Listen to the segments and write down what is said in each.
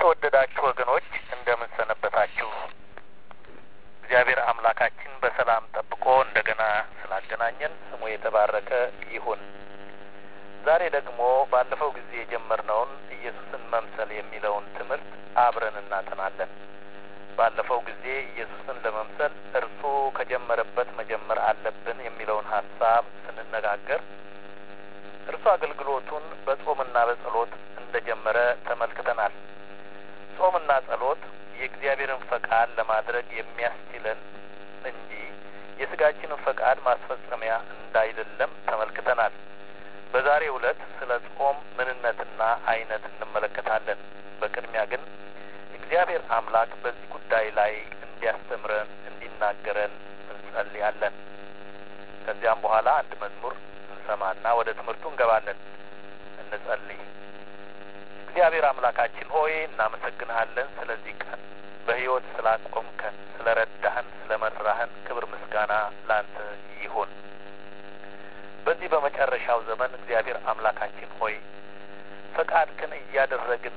የተወደዳችሁ ወገኖች እንደምን ሰነበታችሁ? እግዚአብሔር አምላካችን በሰላም ጠብቆ እንደገና ስላገናኘን ስሙ የተባረከ ይሁን። ዛሬ ደግሞ ባለፈው ጊዜ የጀመርነውን ኢየሱስን መምሰል የሚለውን ትምህርት አብረን እናጠናለን። ባለፈው ጊዜ ኢየሱስን ለመምሰል እርሱ ከጀመረበት መጀመር አለብን የሚለውን ሀሳብ ስንነጋገር እርሱ አገልግሎቱን በጾምና በጸሎት እንደጀመረ ተመልክተናል። ጾምና ጸሎት የእግዚአብሔርን ፈቃድ ለማድረግ የሚያስችለን እንጂ የስጋችንን ፈቃድ ማስፈጸሚያ እንዳይደለም ተመልክተናል። በዛሬው ዕለት ስለ ጾም ምንነትና አይነት እንመለከታለን። በቅድሚያ ግን እግዚአብሔር አምላክ በዚህ ጉዳይ ላይ እንዲያስተምረን እንዲናገረን እንጸልያለን። ከዚያም በኋላ አንድ መዝሙር እንሰማና ወደ ትምህርቱ እንገባለን። እንጸልይ። እግዚአብሔር አምላካችን ሆይ እናመሰግንሃለን ስለዚህ ቀን በሕይወት ስላቆምከን፣ ስለ ረዳህን፣ ስለ መራህን ክብር ምስጋና ላንተ ይሁን። በዚህ በመጨረሻው ዘመን እግዚአብሔር አምላካችን ሆይ ፈቃድክን እያደረግን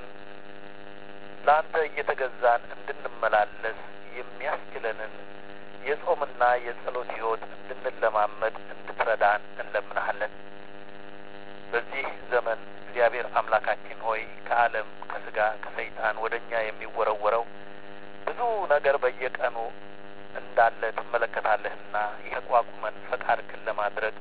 ለአንተ እየተገዛን እንድንመላለስ የሚያስችለንን የጾምና የጸሎት ሕይወት እንድንለማመድ እንድትረዳን እንለምናሃለን። በዚህ ዘመን እግዚአብሔር አምላካችን ሆይ ከዓለም ከስጋ ከሰይጣን ወደ እኛ የሚወረወረው ብዙ ነገር በየቀኑ እንዳለ ትመለከታለህና የተቋቁመን ፈቃድክን ለማድረግ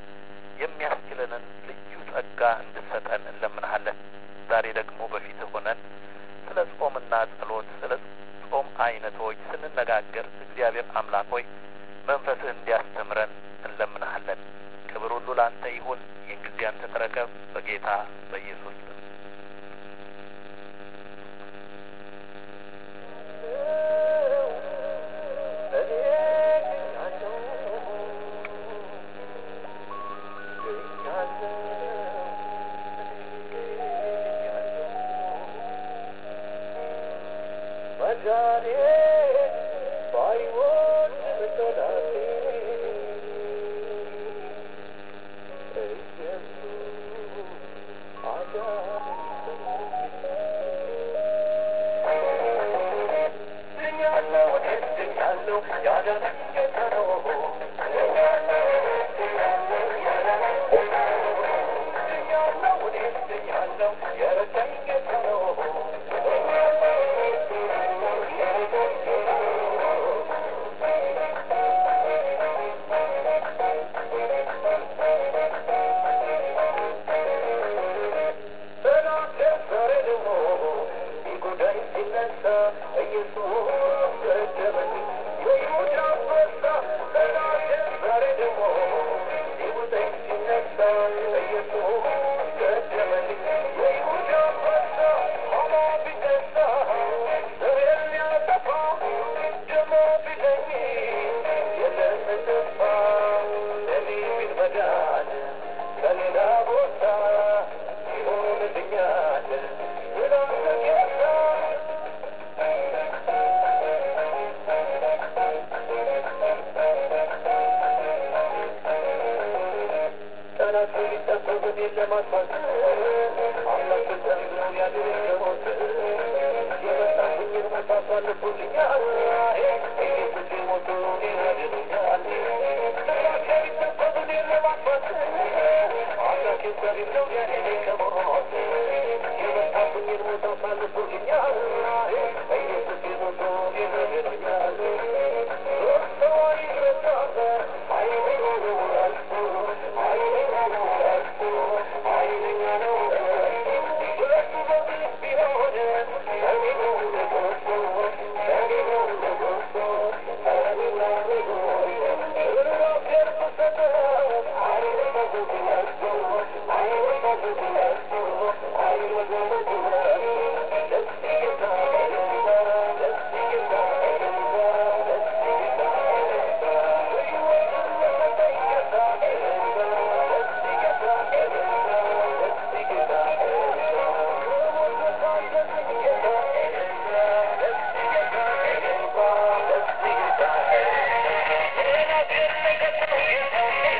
የሚያስችለንን ልዩ ጸጋ እንድሰጠን እንለምንሃለን። ዛሬ ደግሞ በፊትህ ሆነን ስለ ጾምና ጸሎት ስለ ጾም አይነቶች ስንነጋገር እግዚአብሔር አምላክ ሆይ መንፈስህ እንዲያስተምረን እንለምንሃለን። ክብር ሁሉ ላንተ ይሁን። ይህን ጊዜ አንተ ተረከብ፣ በጌታ በኢየሱስ ስም።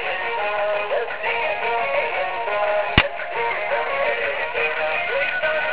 Let's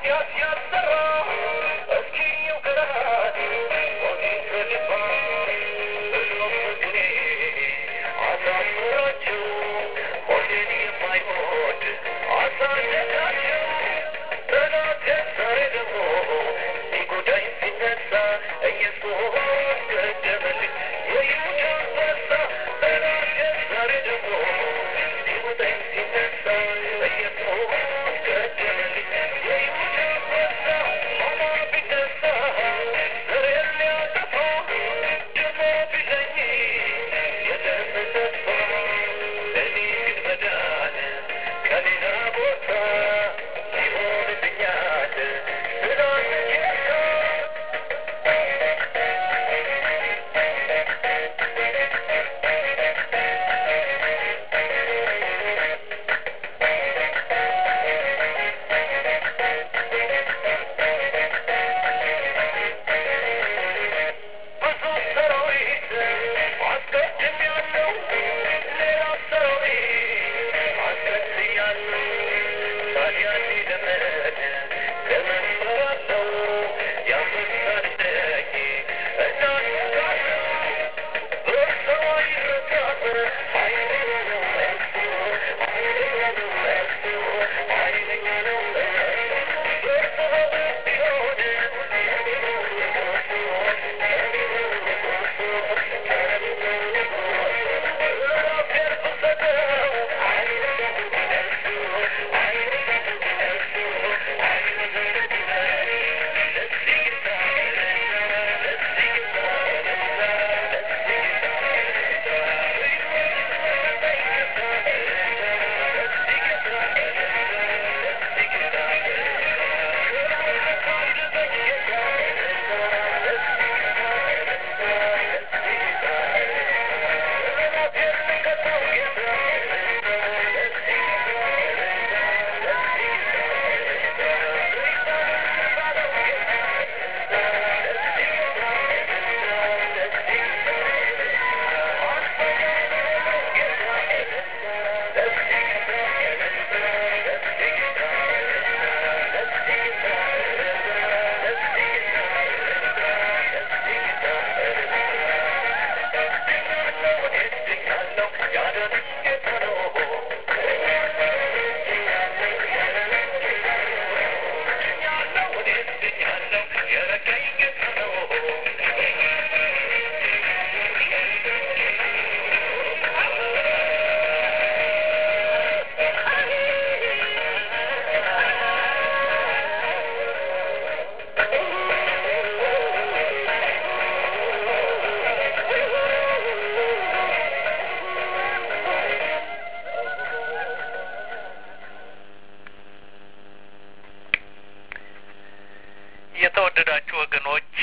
የተወደዳችሁ ወገኖች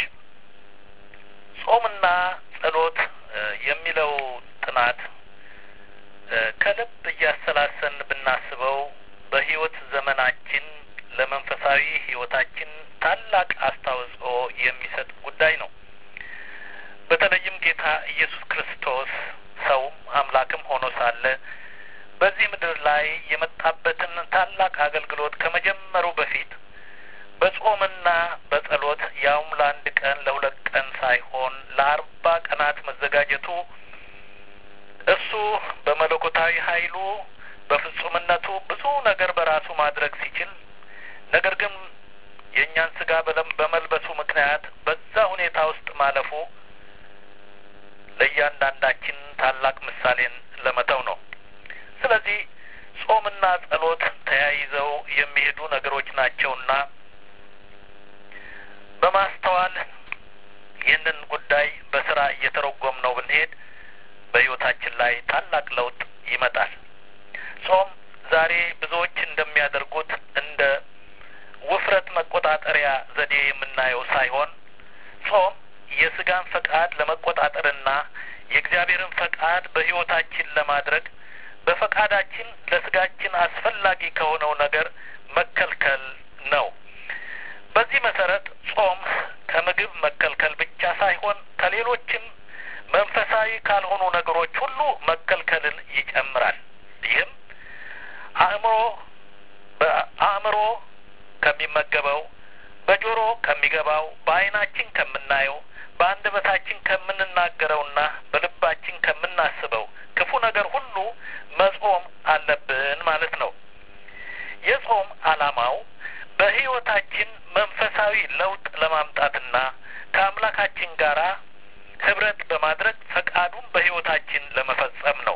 ጾምና ጸሎት የሚለው ጥናት ከልብ እያሰላሰን ብናስበው በሕይወት ዘመናችን ለመንፈሳዊ ሕይወታችን ታላቅ አስተዋጽኦ የሚሰጥ ጉዳይ ነው። በተለይም ጌታ ኢየሱስ ክርስቶስ ሰውም አምላክም ሆኖ ሳለ በዚህ ምድር ላይ የመጣበትን ታላቅ አገልግሎት ከመጀመሩ በፊት በጾምና በጸሎት ያውም ለአንድ ቀን ለሁለት ቀን ሳይሆን ለአርባ ቀናት መዘጋጀቱ እሱ በመለኮታዊ ኃይሉ በፍጹምነቱ ብዙ ነገር በራሱ ማድረግ ሲችል ነገር ግን የእኛን ስጋ በመልበሱ ምክንያት በዛ ሁኔታ ውስጥ ማለፉ ለእያንዳንዳችን ታላቅ ምሳሌን ለመተው ነው። ስለዚህ ጾምና ጸሎት ተያይዘው የሚሄዱ ነገሮች ናቸውና በማስተዋል ይህንን ጉዳይ በስራ እየተረጎም ነው ብንሄድ በሕይወታችን ላይ ታላቅ ለውጥ ይመጣል። ጾም ዛሬ ብዙዎች እንደሚያደርጉት እንደ ውፍረት መቆጣጠሪያ ዘዴ የምናየው ሳይሆን ጾም የስጋን ፈቃድ ለመቆጣጠርና የእግዚአብሔርን ፈቃድ በሕይወታችን ለማድረግ በፈቃዳችን ለስጋችን አስፈላጊ ከሆነው ነገር መከልከል ነው። በዚህ መሰረት ጾም ከምግብ መከልከል ብቻ ሳይሆን ከሌሎችም መንፈሳዊ ካልሆኑ ነገሮች ሁሉ መከልከልን ይጨምራል። ይህም አእምሮ በአእምሮ ከሚመገበው፣ በጆሮ ከሚገባው፣ በዓይናችን ከምናየው፣ በአንደበታችን ከምንናገረውና በልባችን ከምናስበው ክፉ ነገር ሁሉ መጾም አለብን ማለት ነው። የጾም ዓላማው በሕይወታችን መንፈሳዊ ለውጥ ለማምጣትና ከአምላካችን ጋር ህብረት በማድረግ ፈቃዱን በሕይወታችን ለመፈጸም ነው።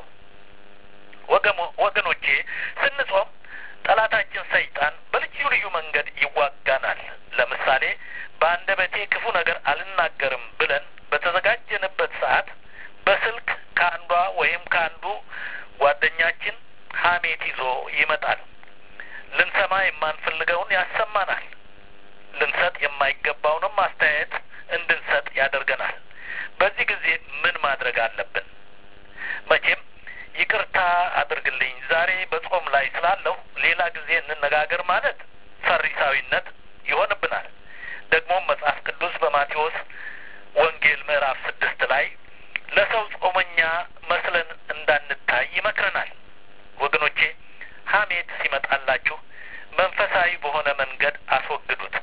ወገኖቼ ስንጾም ጠላታችን ሰይጣን በልዩ ልዩ መንገድ ይዋጋናል። ለምሳሌ በአንደበቴ ክፉ ነገር አልናገርም ብለን በተዘጋጀንበት ሰዓት በስልክ ከአንዷ ወይም ከአንዱ ጓደኛችን ሐሜት ይዞ ይመጣል። ልንሰማ የማንፈልገውን ያሰማናል። ልንሰጥ የማይገባውንም አስተያየት እንድንሰጥ ያደርገናል። በዚህ ጊዜ ምን ማድረግ አለብን? መቼም ይቅርታ አድርግልኝ ዛሬ በጾም ላይ ስላለሁ ሌላ ጊዜ እንነጋገር ማለት ፈሪሳዊነት ይሆንብናል። ደግሞም መጽሐፍ ቅዱስ በማቴዎስ ወንጌል ምዕራፍ ስድስት ላይ ለሰው ጾመኛ መስለን እንዳንታይ ይመክረናል። ወገኖቼ ሐሜት ሲመጣላችሁ መንፈሳዊ በሆነ መንገድ አስወግዱት።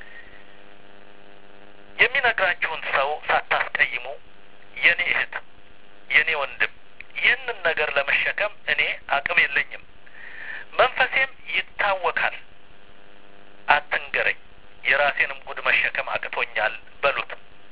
የሚነግራችሁን ሰው ሳታስቀይሙ የኔ እህት፣ የኔ ወንድም ይህንን ነገር ለመሸከም እኔ አቅም የለኝም፣ መንፈሴም ይታወካል፣ አትንገረኝ፣ የራሴንም ጉድ መሸከም አቅቶኛል በሉት።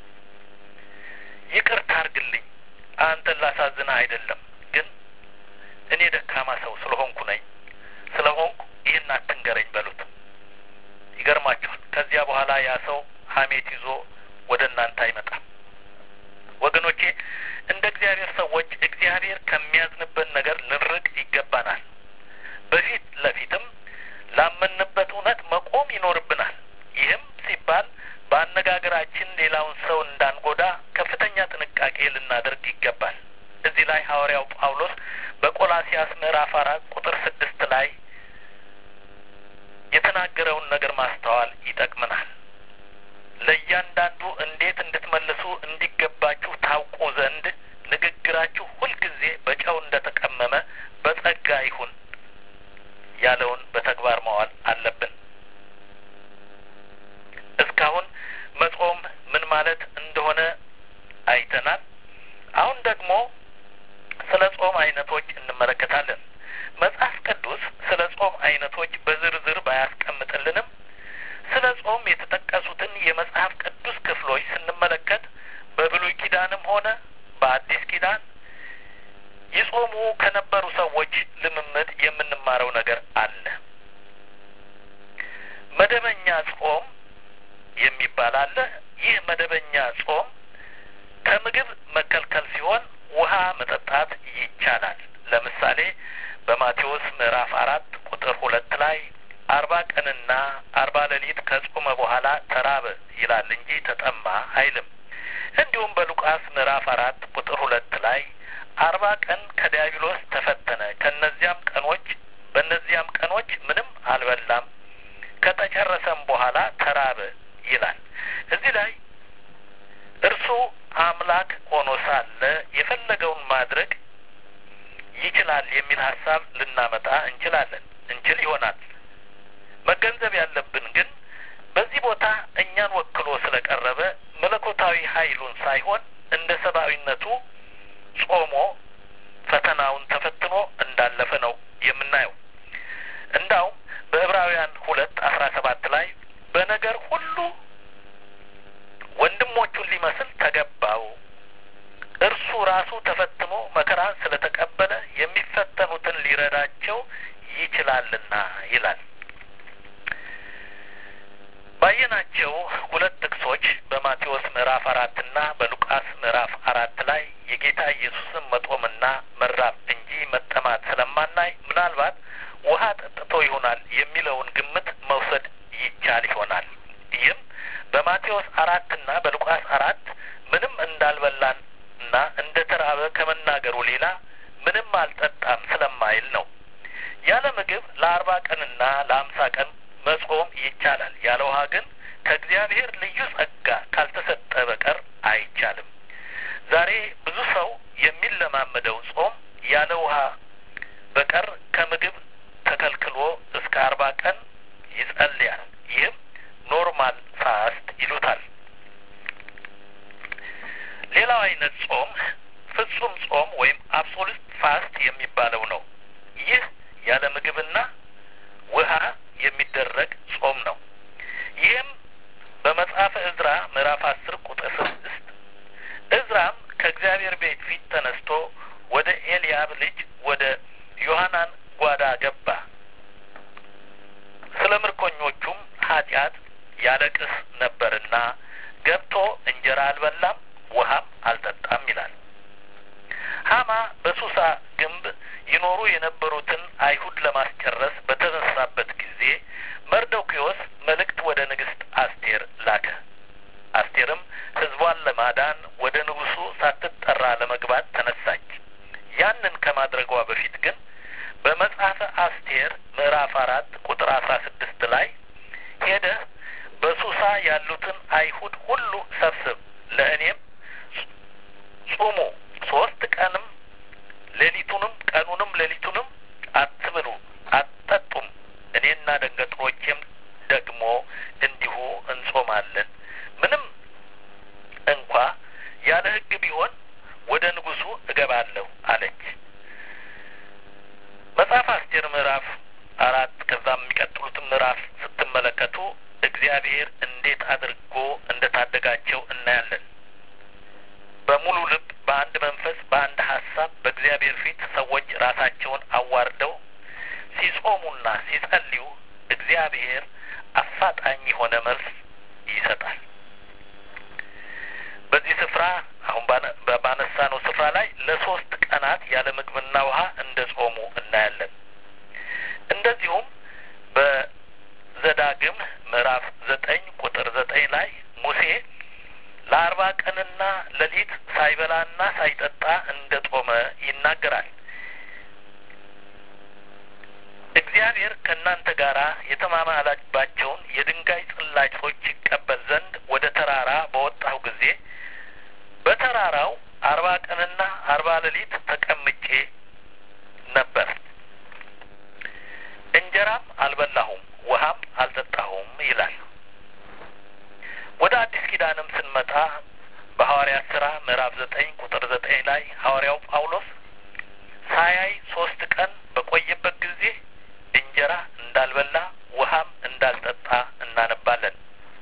ይቅርታ አርግልኝ፣ አንተን ላሳዝንህ አይደለም፣ ግን እኔ ደካማ ሰው ስለሆንኩ ነኝ ስለሆንኩ ይህን አትንገረኝ በሉት። ይገርማችኋል። ከዚያ በኋላ ያ ሰው ሐሜት ይዞ ወደ እናንተ አይመጣም። ወገኖቼ እንደ እግዚአብሔር ሰዎች እግዚአብሔር ከሚያዝንበት ነገር ልንርቅ ይገባናል። በፊት ለፊትም ላመንበት እውነት መቆም ይኖርብናል። ይህም ሲባል በአነጋገራችን ሌላውን ሰው እንዳንጎዳ ከፍተኛ ጥንቃቄ ልናደርግ ይገባል። እዚህ ላይ ሐዋርያው ጳውሎስ በቆላሲያስ ምዕራፍ አራት ቁጥር ስድስት ላይ የተናገረውን ነገር ማስተዋል ይጠቅመናል። ለእያንዳንዱ እንዴት እንድትመልሱ እንዲገባችሁ ታውቁ ዘንድ ንግግራችሁ ሁልጊዜ በጨው እንደ ተቀመመ በጸጋ ይሁን ያለውን በተግባር ማዋል አለብን። እስካሁን መጾም ምን ማለት እንደሆነ አይተናል። አሁን ደግሞ ስለ ጾም አይነቶች እንመለከታለን። መጽሐፍ ቅዱስ ስለ ጾም አይነቶች በዝርዝር ባያስቀምጥልንም ስለ ጾም የተጠቀሱትን የመጽሐፍ ቅዱስ ክፍሎች ስንመለከት በብሉይ ኪዳንም ሆነ በአዲስ ኪዳን ይጾሙ ከነበሩ ሰዎች ልምምድ የምንማረው ነገር አለ። መደበኛ ጾም የሚባል አለ። ይህ መደበኛ ጾም ከምግብ መከልከል ሲሆን ውሃ መጠጣት ይቻላል። ለምሳሌ በማቴዎስ ምዕራፍ አራት ቁጥር ሁለት ላይ አርባ ቀንና አርባ ሌሊት ከጾመ በኋላ ተራበ ይላል እንጂ ተጠማ አይልም። እንዲሁም በሉቃስ ምዕራፍ አራት ቁጥር ሁለት ላይ አርባ ቀን ከዲያብሎስ ተፈተነ፣ ከነዚያም ቀኖች በእነዚያም ቀኖች ምንም አልበላም፣ ከተጨረሰም በኋላ ተራበ ይላል። እዚህ ላይ እርሱ አምላክ ሆኖ ሳለ የፈለገውን ማድረግ ይችላል የሚል ሀሳብ ልናመጣ እንችላለን እንችል ይሆናል። መገንዘብ ያለብን ግን በዚህ ቦታ እኛን ወክሎ ስለቀረበ መለኮታዊ ኃይሉን ሳይሆን እንደ ሰብአዊነቱ ጾሞ ፈተናውን ተፈትኖ እንዳለፈ ነው የምናየው። እንዳውም በዕብራውያን ሁለት አስራ ሰባት ላይ በነገር ሁሉ ወንድሞቹን ሊመስል ተገባው እርሱ ራሱ ተፈትኖ መከራ ስለተቀበለ የሚፈተኑትን ሊረዳቸው ይችላልና ይላል። ባየናቸው ሁለት ጥቅሶች በማቴዎስ ምዕራፍ አራትና በሉቃስ ምዕራፍ አራት ላይ የጌታ ኢየሱስን መጦምና መራብ እንጂ መጠማት ስለማናይ ምናልባት ውሃ ጠጥቶ ይሆናል የሚለውን ግምት መውሰድ ይቻል ይሆናል። ይህም በማቴዎስ አራትና በሉቃስ አራት ምንም እንዳልበላን እና እንደ ተራበ ከመናገሩ ሌላ ምንም አልጠጣም ስለማይል ነው። ያለ ምግብ ለአርባ ቀንና ለአምሳ ቀን መጾም ይቻላል። ያለ ውሃ ግን ከእግዚአብሔር ልዩ ጸጋ ካልተሰጠ በቀር አይቻልም። ዛሬ ብዙ ሰው የሚለማመደው ጾም ያለ ውሃ በቀር ከምግብ ተከልክሎ እስከ አርባ ቀን ይጸልያል። ይህም ኖርማል ፋስት ይሉታል። ሌላው አይነት ጾም ፍጹም ጾም ወይም አብሶሉት ፋስት የሚባለው ነው። ይህ ያለ ምግብና ውሃ የሚደረግ ጾም ነው። ይህም በመጽሐፈ እዝራ ምዕራፍ አስር ቁጥር ስድስት እዝራም ከእግዚአብሔር ቤት ፊት ተነስቶ ወደ ኤልያብ ልጅ ወደ ዮሐናን ጓዳ ገባ፣ ስለ ምርኮኞቹም ኃጢአት ያለቅስ ነበርና ገብቶ እንጀራ አልበላም ውሃም አልጠጣም ይላል። ሀማ በሱሳ ግንብ ይኖሩ የነበሩትን አይሁድ ለማስጨረስ በተነሳበት ጊዜ መርዶክዮስ መልእክት ወደ ንግሥት አስቴር ላከ። አስቴርም ሕዝቧን ለማዳን ወደ ንጉሡ ሳትጠራ ለመግባት ተነሳች። ያንን ከማድረጓ በፊት ግን በመጽሐፈ አስቴር ምዕራፍ አራት ቁጥር አስራ ስድስት ላይ ሄደህ በሱሳ ያሉትን አይሁድ ሁሉ ሰብስብ፣ ለእኔም ጹሙ፣ ሶስት ቀንም ሌሊቱንም ቀኑንም ሌሊቱንም አትብሉ አትጠጡም፣ እኔና ደንገጥሮቼም ደግሞ እንዲሁ እንጾማለን። ምንም እንኳ ያለ ሕግ ቢሆን ወደ ንጉሡ እገባለሁ አለች። መጽሐፍ አስቴር ምዕራፍ አራት ከዛም የሚቀጥሉትን ምዕራፍ ስትመለከቱ እግዚአብሔር እንዴት አድርጎ እንደ ታደጋቸው እናያለን። በሙሉ ልብ፣ በአንድ መንፈስ፣ በአንድ ሀሳብ በእግዚአብሔር ፊት ሰዎች ራሳቸውን አዋርደው ሲጾሙና ሲጸልዩ እግዚአብሔር አፋጣኝ የሆነ መልስ ይሰጣል። በዚህ ስፍራ አሁን ባነሳነው ስፍራ ላይ ለሶስት ቀናት ያለ ምግብና ውሃ እንደ ጾሙ እናያለን። እንደዚሁም በዘዳግም ምዕራፍ ዘጠኝ ቁጥር ዘጠኝ ላይ ሙሴ ለአርባ ቀንና ሌሊት ሳይበላና ሳይጠጣ እንደ ጾመ ይናገራል። እግዚአብሔር ከእናንተ ጋር የተማማላባቸውን የድንጋይ ጽላጮች ይቀበል ዘንድ ወደ ተራራ በወጣሁ ጊዜ በተራራው አርባ ቀንና አርባ ሌሊት ተቀምጬ ነበር። እንጀራም አልበላሁም፣ ውሃም አልጠጣሁም ይላል። ወደ አዲስ ኪዳንም ስንመጣ በሐዋርያት ስራ ምዕራፍ ዘጠኝ ቁጥር ዘጠኝ ላይ ሐዋርያው ጳውሎስ ሳያይ ሶስት ቀን በቆየበት ጊዜ እንጀራ እንዳልበላ ውሃም እንዳልጠጣ እናነባለን።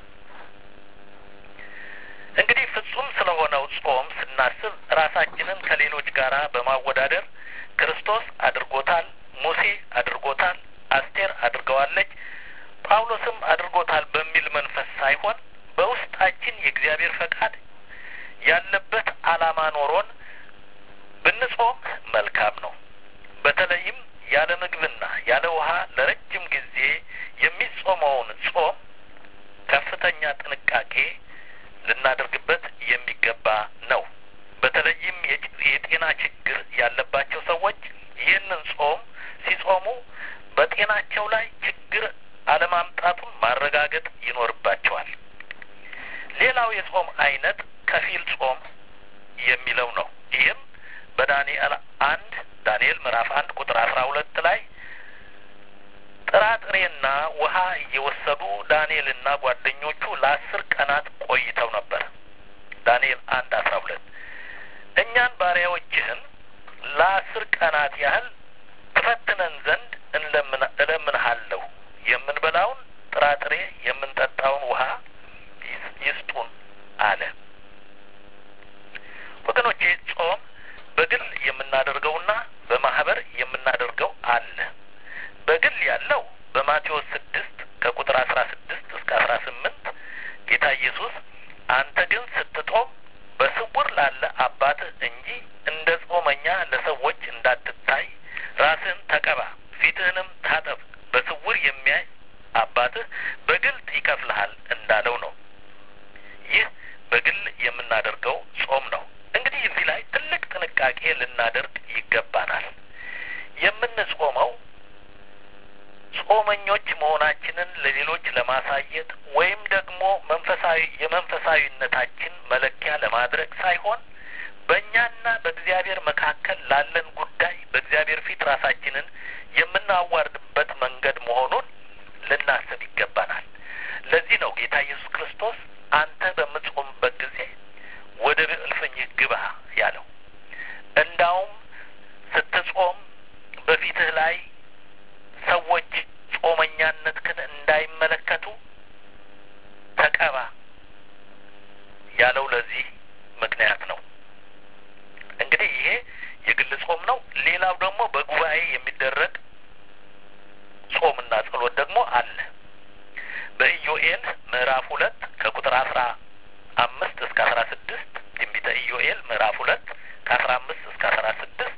እንግዲህ ፍጹም ስለሆነው ጾም ስናስብ ራሳችንን ከሌሎች ጋር በማወዳደር ክርስቶስ አድርጎታል፣ ሙሴ አድርጎታል፣ አስቴር አድርገዋለች፣ ጳውሎስም አድርጎታል በሚል መንፈስ ሳይሆን በውስጣችን የእግዚአብሔር ፈቃድ ያለበት ዓላማ ኖሮን ብንጾም መልካም ነው። በተለይም ያለ ምግብና ያለ ውሃ ለረጅም ጊዜ የሚጾመውን ጾም ከፍተኛ ጥንቃቄ ልናደርግበት የሚገባ ነው። በተለይም የጤና ችግር ያለባቸው ሰዎች ይህንን ጾም ሲጾሙ በጤናቸው ላይ ችግር አለማምጣቱን ማረጋገጥ ይኖርባቸዋል። ሌላው የጾም አይነት ከፊል ጾም የሚለው ነው። ይህም በዳንኤል አንድ ዳንኤል ምዕራፍ አንድ ቁጥር አስራ ሁለት ላይ ጥራጥሬና ውሃ እየወሰዱ ዳንኤልና ጓደኞቹ ለአስር ቀናት ቆይተው ነበር። ዳንኤል አንድ አስራ ሁለት እኛን ባሪያዎችህን ለአስር ቀናት ያህል ትፈትነን ዘንድ እለምንሃለሁ የምንበላውን ጥራጥሬ የምንጠጣውን ውሃ ይስጡን አለ። ወገኖቼ ጾም በግል የምናደርገውና በማህበር የምናደርገው አለ። በግል ያለው በማቴዎስ ስድስት ከቁጥር አስራ ስድስት እስከ አስራ ስምንት ጌታ ኢየሱስ አንተ ግን ስትጦም በስውር ላለ አባትህ እንጂ እንደ ጾመኛ ለሰዎች እንዳትታይ ራስህን ተቀባ፣ ፊትህንም ታጠብ፣ በስውር የሚያይ አባትህ በግልጥ ይከፍልሃል እንዳለው ነው። ይህ በግል የምናደርገው ጾም ነው። እንግዲህ እዚህ ላይ ትልቅ ጥንቃቄ ልናደርግ ይገባናል። የምንጾመው ጾመኞች መሆናችንን ለሌሎች ለማሳየት ወይም ደግሞ መንፈሳዊ የመንፈሳዊነታችን መለኪያ ለማድረግ ሳይሆን በእኛና በእግዚአብሔር መካከል ላለን ጉዳይ በእግዚአብሔር ፊት ራሳችንን የምናዋርድበት መንገድ መሆኑን ልናስብ ይገባናል። ለዚህ ነው ጌታ ኢየሱስ ክርስቶስ አንተ በምትጾምበት ጊዜ ወደ እልፍኝህ ግባ ያለው። እንዳውም ስትጾም በፊትህ ላይ ሰዎች ጾመኛነትህን እንዳይመለከቱ ተቀባ ያለው ለዚህ ምክንያት ነው። እንግዲህ ይሄ የግል ጾም ነው። ሌላው ደግሞ በጉባኤ የሚደረግ ጾምና ጸሎት ደግሞ አለ። በኢዮኤል ምዕራፍ ሁለት ከቁጥር አስራ አምስት እስከ አስራ ስድስት ትንቢተ ኢዮኤል ምዕራፍ ሁለት ከአስራ አምስት እስከ አስራ ስድስት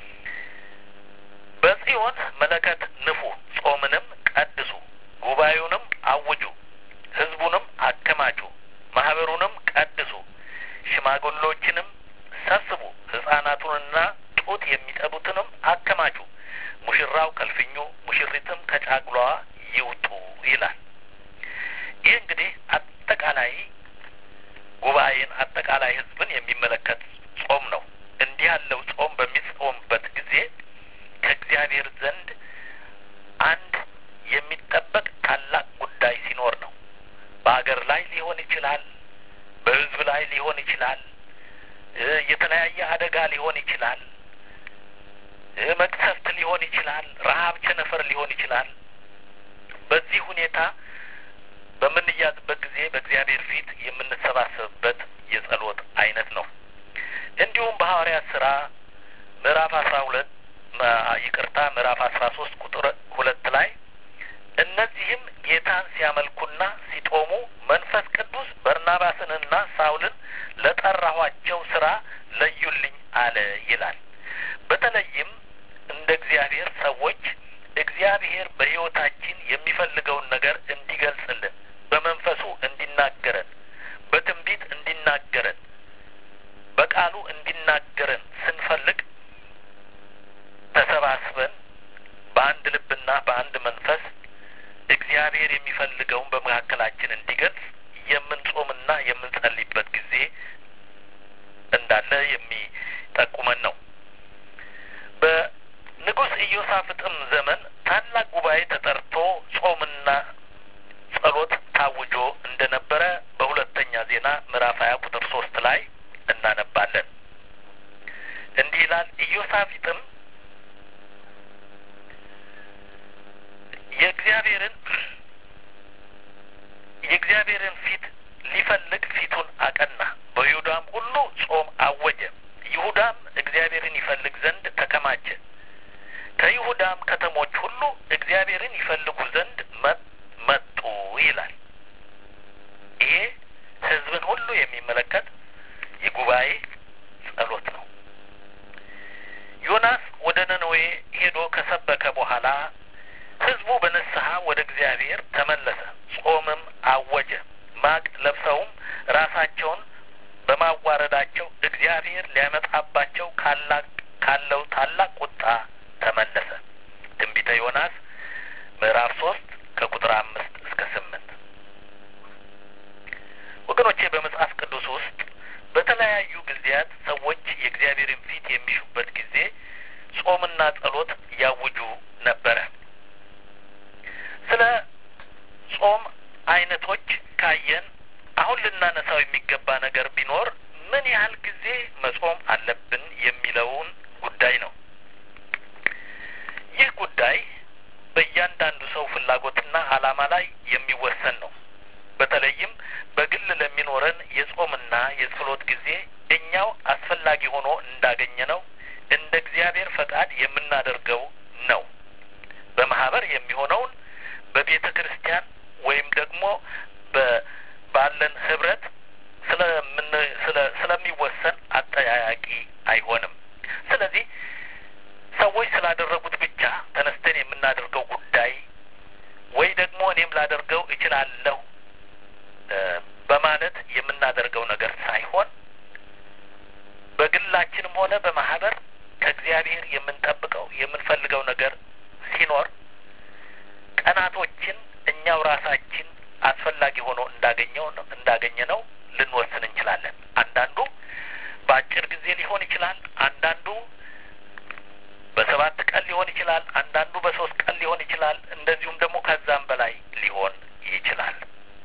በጽዮን መለከት ንፉ፣ ጾምንም ቀድሱ፣ ጉባኤውንም አውጁ፣ ሕዝቡንም አከማቹ፣ ማህበሩንም ቀድሱ፣ ሽማግሎችንም ሰብስቡ፣ ሕፃናቱንና ጡት የሚጠቡትንም አከማቹ፣ ሙሽራው ከልፍኙ ሙሽሪትም ከጫጉላዋ ይውጡ ይላል። ይህ እንግዲህ አጠቃላይ ጉባኤን አጠቃላይ ሕዝብን የሚመለከት ጾም ነው። እንዲህ ያለው ጾም በሚጾምበት ጊዜ ከእግዚአብሔር ዘንድ አንድ የሚጠበቅ ታላቅ ጉዳይ ሲኖር ነው። በሀገር ላይ ሊሆን ይችላል፣ በሕዝብ ላይ ሊሆን ይችላል፣ የተለያየ አደጋ ሊሆን ይችላል፣ መቅሰፍት ሊሆን ይችላል፣ ረሀብ፣ ቸነፈር ሊሆን ይችላል። በዚህ ሁኔታ በምንያዝበት ጊዜ በእግዚአብሔር ፊት የምንሰባሰብበት የጸሎት አይነት ነው። እንዲሁም በሐዋርያት ስራ ምዕራፍ አስራ ሁለት ይቅርታ ምዕራፍ አስራ ሶስት ቁጥር ሁለት ላይ እነዚህም ጌታን ሲያመልኩና ሲጦሙ መንፈስ ቅዱስ በርናባስንና ሳውልን ለጠራኋቸው ስራ ለዩልኝ አለ ይላል። በተለይም እንደ እግዚአብሔር ሰዎች እግዚአብሔር በሕይወታችን የሚፈልገውን ነገር እንዲገልጽልን በመንፈሱ እንዲናገረን በትንቢት እንዲናገረን በቃሉ እንዲናገረን ስንፈልግ ተሰባስበን በአንድ ልብና በአንድ መንፈስ እግዚአብሔር የሚፈልገውን በመካከላችን እንዲገልጽ የምንጾምና የምንጸልይበት ጊዜ እንዳለ የሚጠቁመን ነው። በንጉሥ ኢዮሳፍጥም ዘመን ታላቅ ጉባኤ ተጠርቶ ጾምና ጸሎት ታውጆ እንደነበረ በሁለተኛ ዜና ምዕራፍ ሀያ ቁጥር ሶስት ላይ እናነባለን። እንዲህ ይላል። ኢዮሳፍጥም የእግዚአብሔርን የእግዚአብሔርን ፊት ሊፈልግ ፊቱን አቀና፣ በይሁዳም ሁሉ ጾም አወጀ። ይሁዳም እግዚአብሔርን ይፈልግ ዘንድ ተከማቸ። ከይሁዳም ከተሞች ሁሉ እግዚአብሔርን ይፈልጉ ዘንድ መጡ ይላል። ይሄ ሕዝብን ሁሉ የሚመለከት የጉባኤ ጸሎት ነው። ዮናስ ወደ ነነዌ ሄዶ ከሰበከ በኋላ ሕዝቡ በንስሐ ወደ እግዚአብሔር ተመለሰ። ጾምም አወጀ። ማቅ ለብሰውም ራሳቸውን በማዋረዳቸው እግዚአብሔር ሊያመጣባቸው ካለው ታላቅ ቁጣ ተመለሰ። ትንቢተ ዮናስ ምዕራፍ ሶስት ከቁጥር አምስት እስከ ስምንት ወገኖቼ በመጽሐፍ ቅዱስ ውስጥ በተለያዩ ጊዜያት ሰዎች የእግዚአብሔርን ፊት የሚሹበት ጊዜ ጾምና ጸሎት ያውጁ ነበረ። ስለ ጾም አይነቶች ካየን አሁን ልናነሳው የሚገባ ነገር ቢኖር ምን ያህል ጊዜ መጾም አለብን የሚለውን ጉዳይ ነው። ይህ ጉዳይ በእያንዳንዱ ሰው ፍላጎትና ዓላማ ላይ የሚወሰን ነው። በተለይም በግል ለሚኖረን የጾምና የጸሎት ጊዜ እኛው አስፈላጊ ሆኖ እንዳገኘ ነው እንደ እግዚአብሔር ፈቃድ የምናደርገው ነው። በማህበር የሚሆነውን በቤተ ክርስቲያን ወይም ደግሞ ባለን ህብረት ስለምን ስለሚወሰን አጠያያቂ አይሆንም። ስለዚህ ሰዎች ስላደረጉት ብቻ ተነስተን የምናደርገው ጉዳይ ወይ ደግሞ እኔም ላደርገው እችላለሁ በማለት የምናደርገው ነገር ሳይሆን በግላችንም ሆነ በማህበር ከእግዚአብሔር የምንጠብቀው የምንፈልገው ነገር ሲኖር ቀናቶችን እኛው ራሳችን አስፈላጊ ሆኖ እንዳገኘው እንዳገኘ ነው ልንወስን እንችላለን። አንዳንዱ በአጭር ጊዜ ሊሆን ይችላል። አንዳንዱ በሰባት ቀን ሊሆን ይችላል። አንዳንዱ በሶስት ቀን ሊሆን ይችላል። እንደዚሁም ደግሞ ከዛም በላይ ሊሆን ይችላል።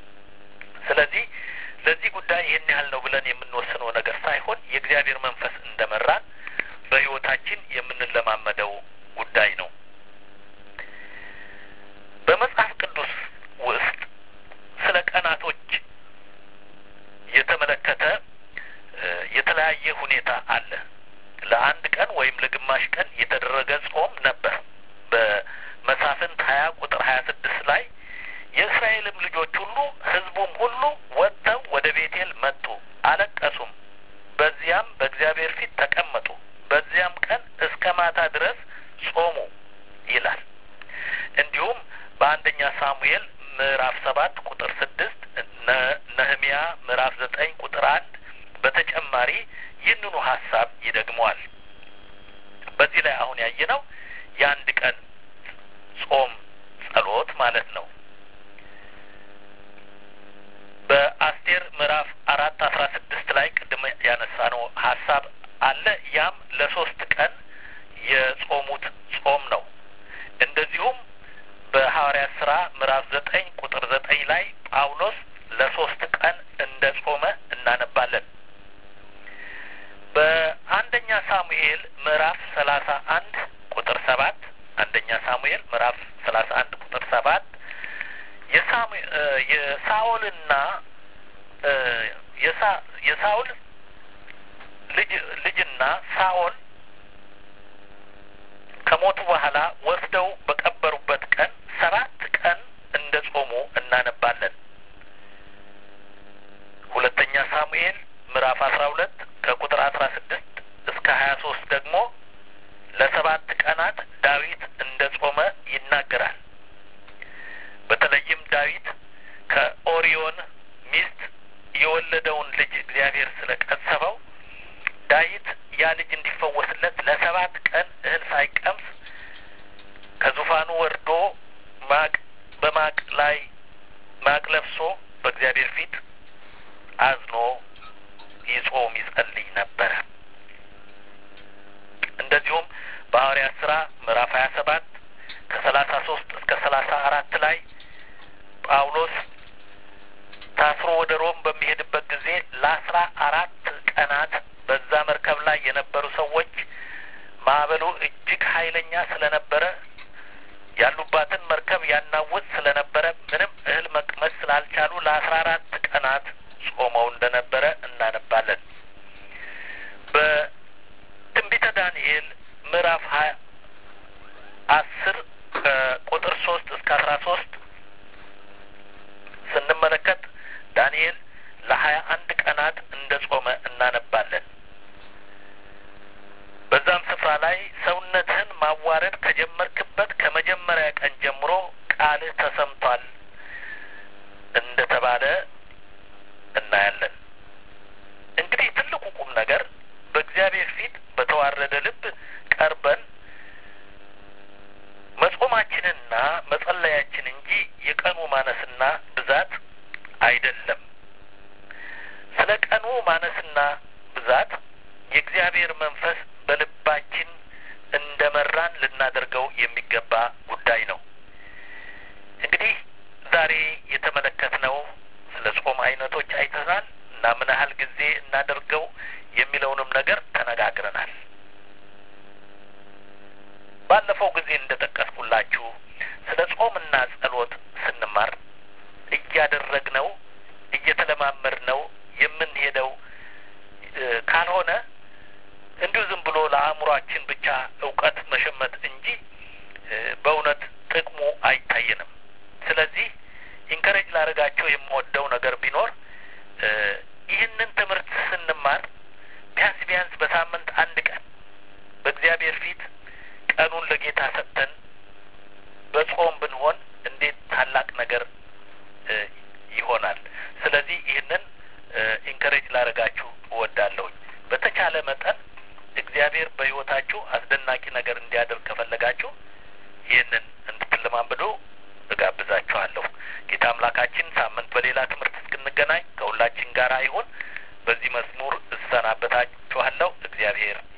የተደረገ ጾም ነበር። በመሳፍንት ሀያ ቁጥር ሀያ ስድስት ላይ የእስራኤልም ልጆች ሁሉ ሕዝቡም ሁሉ ወጥተው ወደ ቤቴል መጡ፣ አለቀሱም። በዚያም በእግዚአብሔር ፊት ተቀመጡ። በዚያም ቀን እስከ ማታ ድረስ ጾሙ ይላል። እንዲሁም በአንደኛ ሳሙኤል ምዕራፍ ሰባት ቁጥር ስድስት ነህሚያ ምዕራፍ ዘጠኝ ቁጥር አንድ በተጨማሪ ይህንኑ ሀሳብ ይደግመዋል። በዚህ ላይ አሁን ያየነው የአንድ ቀን ጾም ጸሎት ማለት ነው። በአስቴር ምዕራፍ አራት አስራ ስድስት ላይ ቅድም ያነሳነው ሀሳብ አለ። ያም ለሶስት ቀን የጾሙት ጾም ነው። እንደዚሁም በሐዋርያት ስራ ምዕራፍ ዘጠኝ ቁጥር ዘጠኝ ላይ ጳውሎስ ለሶስት ቀን እንደ ጾመ እናነባለን። በአንደኛ ሳሙኤል ምዕራፍ ሰላሳ አንድ ቁጥር ሰባት አንደኛ ሳሙኤል ምዕራፍ ሰላሳ አንድ ቁጥር ሰባት የሳኦልና የሳኦል ልጅ ልጅና ሳኦል ከሞቱ በኋላ ወስደው በቀበሩበት ቀን ሰባት ቀን እንደ ጾሙ እናነባለን። ሁለተኛ ሳሙኤል ምዕራፍ አስራ ሁለት ከቁጥር አስራ ስድስት እስከ ሀያ ሶስት ደግሞ ለሰባት ቀናት ዳዊት እንደ ጾመ ይናገራል። በተለይም ዳዊት ከኦሪዮን ሚስት የወለደውን ልጅ እግዚአብሔር ስለቀሰበው ዳዊት ያ ልጅ እንዲፈወስለት ለሰባት ቀን እህል ሳይቀምስ ከዙፋኑ ወርዶ ማቅ በማቅ ላይ ማቅ ለብሶ በእግዚአብሔር ፊት አዝኖ ይጾም ይጸልይ ነበረ። እንደዚሁም በሐዋርያት ስራ ምዕራፍ ሀያ ሰባት ከሰላሳ ሶስት እስከ ሰላሳ አራት ላይ ጳውሎስ ታስሮ ወደ ሮም በሚሄድበት ጊዜ ለአስራ አራት ቀናት በዛ መርከብ ላይ የነበሩ ሰዎች ማዕበሉ እጅግ ኃይለኛ ስለነበረ ያሉባትን መርከብ ያናውጥ ስለነበረ ምንም እህል መቅመስ ስላልቻሉ ለአስራ አራት ቀናት ጾመው እንደነበረ እናነባለን። በትንቢተ ዳንኤል ምዕራፍ ሀያ አስር ከቁጥር ሶስት እስከ አስራ ሶስት ስንመለከት ዳንኤል ለሀያ አንድ ቀናት እንደ ጾመ እናነባለን። በዛም ስፍራ ላይ ሰውነትህን ማዋረድ ከጀመርክበት ከመጀመሪያ ቀን ጀምሮ ቃልህ ተሰምቷል እንደ ተባለ እናያለን። እንግዲህ ትልቁ ቁም ነገር በእግዚአብሔር ፊት በተዋረደ ልብ ቀርበን መጾማችንና መጸለያችን እንጂ የቀኑ ማነስና ብዛት አይደለም። ስለ ቀኑ ማነስና ብዛት የእግዚአብሔር መንፈስ በልባችን እንደ መራን ልናደርገው የሚገባ ጉዳይ ነው። እንግዲህ ዛሬ የተመለከትነው ስለ ጾም አይነቶች አይተናል እና ምን ያህል ጊዜ እናደርገው የሚለውንም ነገር ተነጋግረናል። ባለፈው ጊዜ እንደ ጠቀስኩላችሁ ስለ ጾምና ጸሎት ስንማር እያደረግነው እየተለማመድነው የምንሄደው ካልሆነ እንዲሁ ዝም ብሎ ለአእምሯችን ብቻ እውቀት መሸመት እንጂ በእውነት ጥቅሙ አይታየንም። ስለዚህ ኢንከሬጅ ላደርጋቸው የምወደው ነገር ቢኖር ይህንን ትምህርት ስንማር ቢያንስ ቢያንስ በሳምንት አንድ ቀን በእግዚአብሔር ፊት ቀኑን ለጌታ ሰጥተን በጾም ብንሆን እንዴት ታላቅ ነገር ይሆናል። ስለዚህ ይህንን ኢንከሬጅ ላደርጋችሁ እወዳለሁኝ። በተቻለ መጠን እግዚአብሔር በሕይወታችሁ አስደናቂ ነገር እንዲያደርግ ከፈለጋችሁ ይህንን እንድትለማመዱ እጋብዛችኋለሁ። ጌታ አምላካችን ሳምንት በሌላ ትምህርት እስክንገናኝ ከሁላችን ጋር ይሁን። በዚህ መዝሙር እሰናበታችኋለሁ። እግዚአብሔር